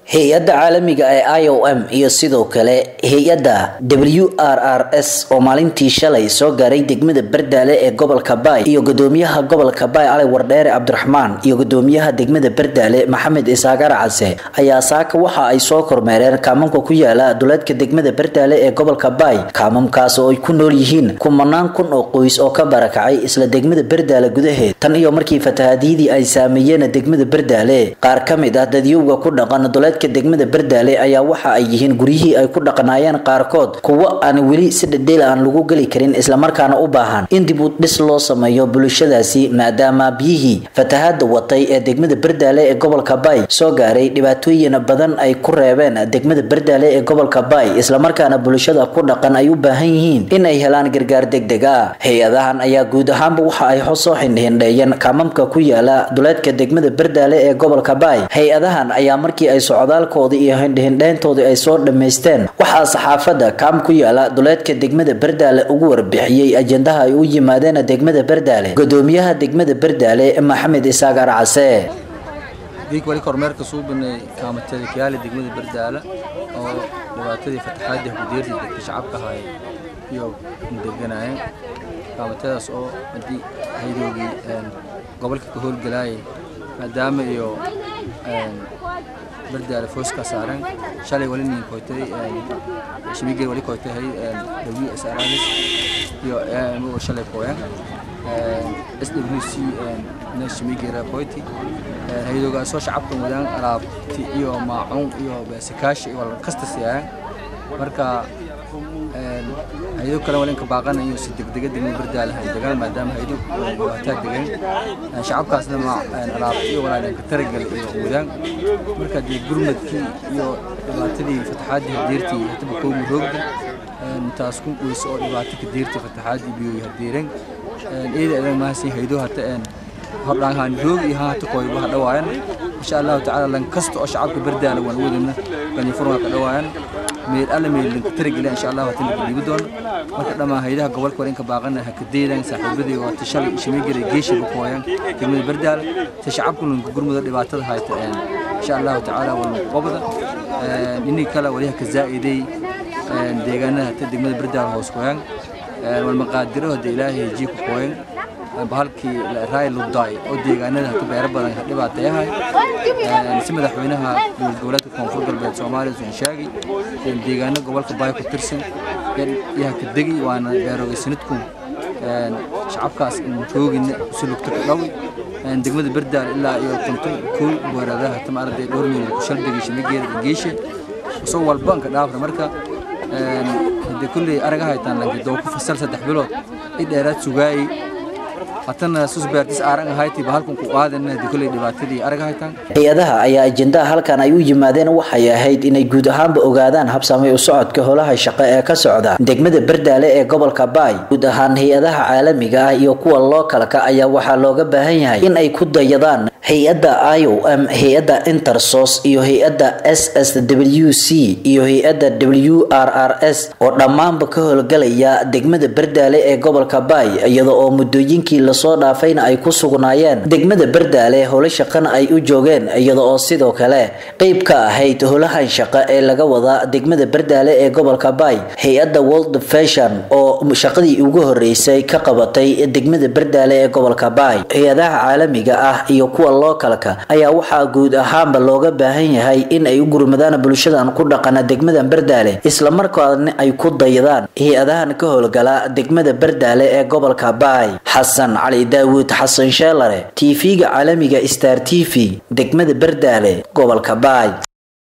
hay-adda caalamiga ee i o m iyo sidoo kale hay-adda w r r s oo maalintii shalay soo gaaray degmada bardaale ee gobolka baay iyo gudoomiyaha gobolka baay cali wardheere cabdiraxmaan iyo gudoomiyaha degmada bardaale maxamed isaagar case ayaa saaka waxa ay soo kormeereen kaamamka ku yaala duleedka degmada bardaale ee gobolka baay kaamamkaas oo ay ku nool yihiin kumanaan kun oo qoys oo ka barakacay isla degmada bardaale gudaheed tan iyo markii fatahaadiyadii ay saameeyeen degmada bardaale qaar ka mid ah dadyowga ku dhaqan duleedka degmada bardaale ayaa waxa ay yihiin guryihii ay ku dhaqanaayeen qaarkood kuwo aan weli si dhadheel aan lagu geli karin islamarkaana u baahan in dib u dhis loo sameeyo bulshadaasi maadaama biyihii fatahaada watay ee degmada bardaale ee gobolka baay soo gaaray dhibaatooyin badan ay ku reebeen degmada bardaale ee gobolka baay islamarkaana bulshada ku dhaqan ay u baahan yihiin in ay helaan gargaar degdeg ah hay-adahan ayaa guud ahaanba waxa ay soo xindhindheeyeen kaamamka ku yaala duleedka degmada bardaale ee gobolka baay hay-adahan ayaa markii ay socdaalkoodii iyo hindhihindheyntoodii ay soo dhammaysteen waxaa saxaafadda kaam ku yaala duleedka degmada bardaale ugu warbixiyey ajendaha ay u yimaadeen degmada bardaale gudoomiyaha degmada bardaale maxamed isaagar case diig wali kormeerka suubinay kaamatadii kiyaali degmada bardaala oo dhibaatadii fataxaadii hudeertii dadka shacabka ahaay iyo deganayeen kaamatadaas oo haddii haydoogii gobolka ka howlgalaayay maadaama iyo bardaala fooska saaran shalay wali nin koytay shimigel wali koytay w s r iyo mo shalay koyan swc na shimigera koyti hayadoogaasoo shacabka wadaan alaabti iyo maacuun iyo beesikaashi iyo kasta siiyaan marka hayado kale walinka baaqana iyo si degdega degmada bardaala hay degaan maadaama hayado dhibaataa degan shacabkaasna alaabti iyo walaalinka taragal iyo wadaan marka dee gurmadkii iyo dhibaatadii fataxaadii hadeertii hataba koomi roogda taas ku weyse oo dhibaato ka deertii fataxaadii biyoyi hadeeren iyada adan mahadsan haydo hata hordhaan roog iyo hata kooyba ha dhawaayan insha allahu tacaala lan kasta oo shacabka bardaala waan wadana ganifurma ka dhawaayan meel alla meelinka taragila insha allahu hata laga dhiibi doono marka dhammaan haydaha gobolka warinka baaqana ha ka deedaan saaxiibadii waa tashalay shimigara geesha ku kooyan degmada bardaala ta shacabku lanka gurmuda dhibaatada hayta insha allahu tacaala waan qobda inii kale waliha ka zaa'iday deegaanada hata degmada bardaala hoos kooyan walmaqaadiro hada ilaahay jii ku kooyan bahalkii raay ludaay oo deegaanada hata beero badan ka dhibaateeyahay si madaxweynaha dowlad goboleedka koonfur galbeed soomaaliya usan sheegay deegaano gobolka baay ku tirsan yaha ka degi waana beerooga sanadku shacabkaas in joogina si lugta ka dhawi degmada bardaal ilaa iyo konton kow booradaha hata maaragtay dhowr meel ku shalbigi shimigeeda geeshe soo walba ka dhaafra marka hadee kulley araga haytaan lanki doo ku fasal saddex bilood i dheeraad sugaayey hatana susbeertis aaran ahayti bahalkan ku qaadana hadee kulley dhibaatadii araga haytaan hay-adaha ayaa ajendaha halkan ay u yimaadeen waxay ahayd inay guud ahaanba ogaadaan habsamay u socodka holaha shaqo ee ka socda degmada bardaale ee gobolka baay guud ahaan hay-adaha caalamiga ah iyo kuwa lookalka ayaa waxaa looga baahan yahay in ay ku dayadaan hay-adda i o m hay-adda intersos iyo hay-adda s s w c iyo hay-adda w r r s oo dhammaanba ka howlgalaya degmada bardaale ee gobolka baay iyada oo muddooyinkii lasoo dhaafayna ay ku sugnaayeen degmada bardaale howlo shaqana ay u joogeen iyada oo sidoo kale qeyb ka ahayd howlahan shaqo ee laga wada degmada bardaale ee gobolka baay hay-adda world fashion oo shaqadii ugu horeysay ka qabatay degmada bardaale ee gobolka baay hay-adaha caalamiga ah iyo kuwa lookalka ayaa waxaa guud ahaanba looga baahan yahay in ay u gurmadaan bulshadan ku dhaqana degmada bardaale islamarkaana ay ku dayadaan hay-adahan ka howlgala degmada bardaale ee gobolka baay xasan cali daawuud xasan sheelare tv-ga caalamiga star t v degmada bardaale gobolka baay